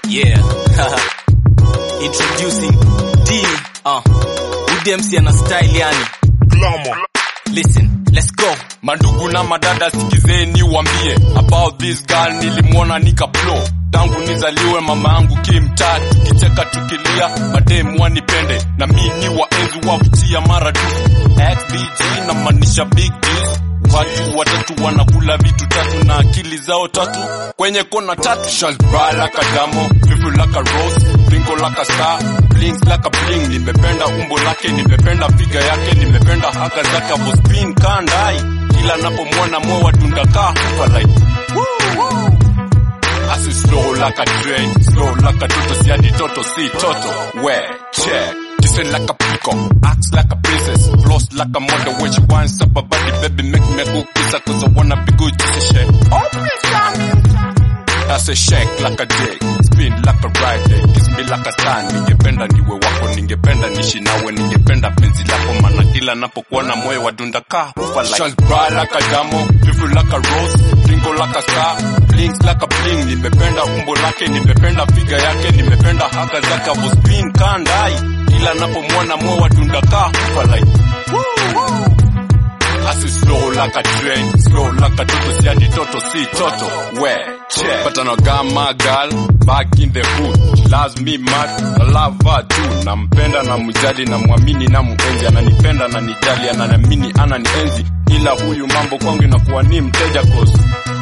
Yeah. Introducing D. Uh. UDMC ana style yani. Listen, let's go. Mandugu na madada sikizeni wambie about this girl nilimwona nika blow tangu nizaliwe mama yangu kimtaa tukicheka tukilia mademu wanipende na mi ni waenzi wavutia mara tu XBG na maanisha big deals watu watatu wanakula vitu tatu na akili zao tatu kwenye kona tatu shalbra like a damo vivu like a rose bingo like a star blings like a bling nimependa umbo lake nimependa piga yake nimependa haka zake hapo spin kandai kila napomwona moa dundakaa hufa like Asi slow like a train, slow like a toto, si adi toto, si toto. Where, check. Kissing like a peacock, acts like a princess, floss like a model when she winds up her body, baby make me go kiss her cause I wanna be good, just a shake. Oh, please tell me. That's a shake like a dick, spin like a ride day, kiss me like a star, ningependa niwe wako, ningependa nishi nawe, ningependa penzi lako, mana kila napokuona moyo wadunda kaa hufa like. Shall cry like a damo, beautiful like a rose, twinkle like a star, blinks like a bling, nimependa umbo lake, nimependa figa yake, nimependa haka zake, avo spin kandai, kila napomwona moyo wadunda kaa hufa like. Asi slow like a train, slow like a toto, si adi toto, si toto. Where, check. But I know got my girl back in the hood. She loves me mad, I love her too. Nampenda na mjali na mwamini na muenzi, ananipenda na nijali, ananiamini ananienzi. Ila huyu mambo kwangu inakuwa ni mteja cause.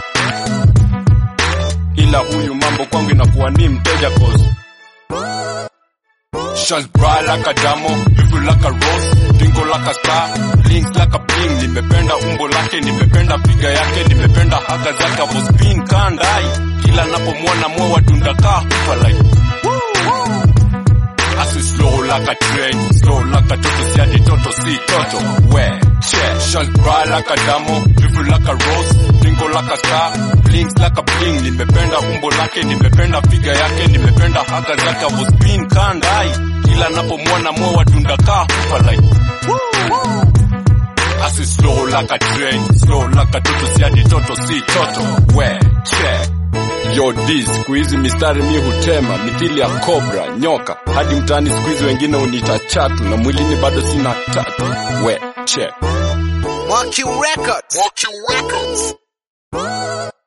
Ila huyu mambo kwangu inakuwa ni mteja cause. Shall cry like a damo, beautiful like a rose, twinkle like a star, blinks like a bling. Nimependa umbo lake, nimependa figa yake, nimependa haka zake, avo spin kandai. Kila napomwona moyo wadunda kaa hufa like. Asi slow like a train, slow like a toto, si adi toto, si toto. Where, check. Shall cry like a damo, beautiful like a rose, twinkle like a star, blinks like a bling. Nimependa umbo lake, nimependa figa yake, nimependa haka zake, avo spin kandai. Kila napomwona moyo wadunda kaa hufa like. Asi slow like a train, slow like a toto, si adi toto, si toto. Where, check. Yo D, siku hizi mistari mi hutema mithili ya cobra nyoka, hadi mtaani siku hizi wengine uniita chatu, na mwilini bado sina tatu. We check. Mwaki Records. Mwaki Records.